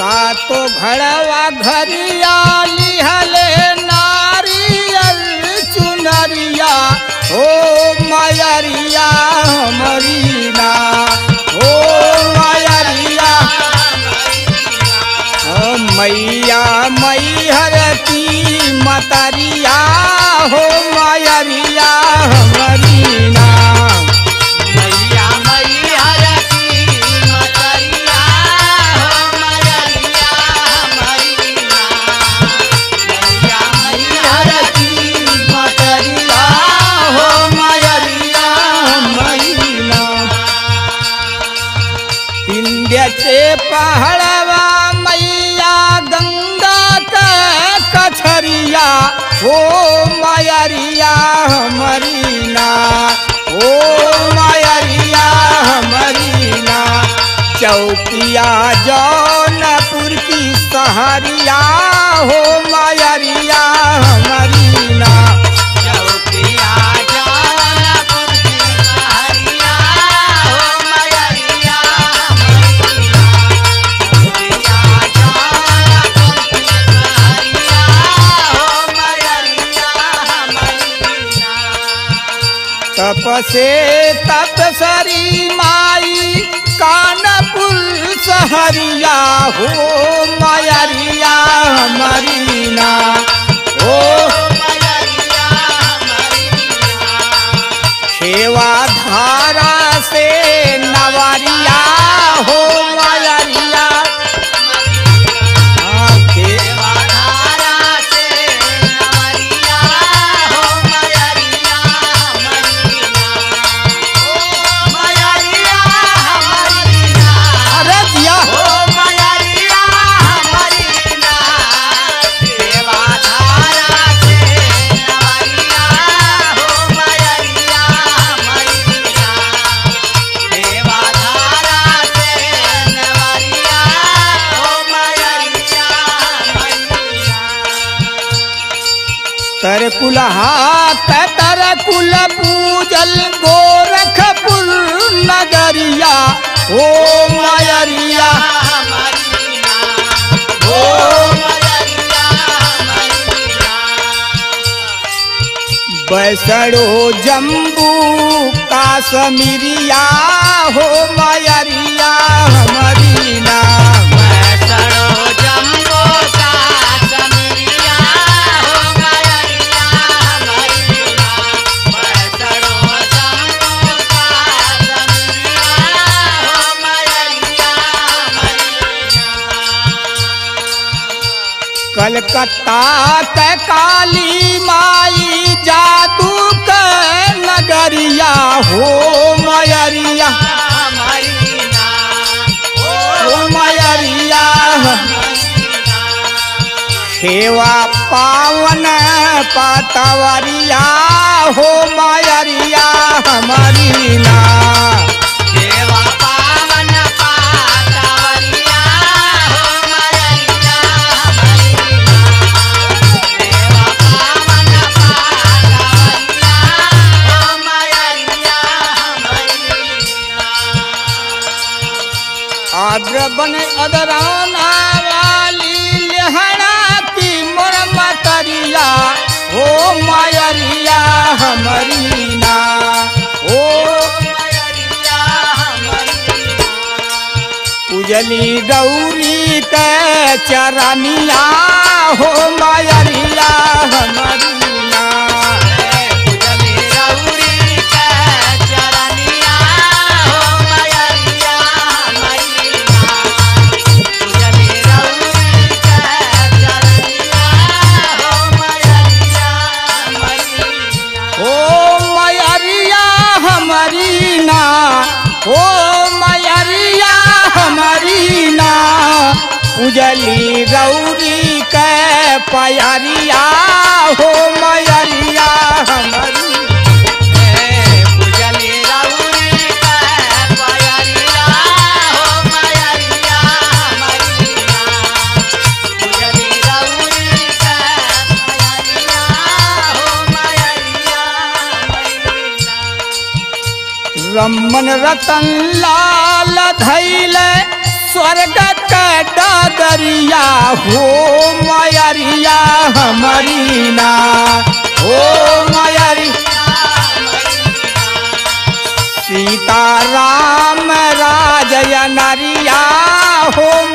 सातो घड़वा घरिया लिहले नारियल चुनरिया ओ मायरिया मरीना ओ मायरिया ओ मैया मैहर की मतरिया हो मायरिया मरीना मैया मैहर की मतरिया हो मैया मैया मैया मैहर की मतरिया हो मायरिया मरीना विंध्याचे पहाड़वा मैया गंगा का कछरिया ओ मायरिया मरीना ओ मायरिया मरीना चौकिया जौनपुर की सहरिया हो मायरिया मरीना चौकिया जौनपुर की सहरिया हो मैया मैया चौकिया जौनपुर की सहरिया हो मैया मैया तपसे तपसरी माई कानपुर सहरिया हो मायरिया मरीना ओ खेवा धारा से नवरिया हो मायरिया हाँ, खे- अरे दिया तर कुलहा तर कुल पूजल गोरखपुर नगरिया ओ मायरिया बैसड़ो जम्बू काश्मीरिया हो मायरिया मरीना कलकत्ता के काली माई जादू के नगरिया हो मयरिया हो मयरिया सेवा पावन पातवरिया हो मयरिया मरीना देवा पावन पातवरिया हो मैया मैया देवा पावन पातवरिया हो मैया मैया आद्र बन अदराना वाली लहरा की मुरम करिया हो मायरिया हमरीना ओ उजली गौरी के चरनिया हो मायरिया हमरीना ओ मयरिया हमरीना ओ मयरिया हमरीना उजली गौरी के पयरिया हो मयरिया हमरी रमन रतन लाल धैल स्वर्ग का डगरिया हो मयरिया हमारी ना हो मयरी सीता राम राजय नरिया हो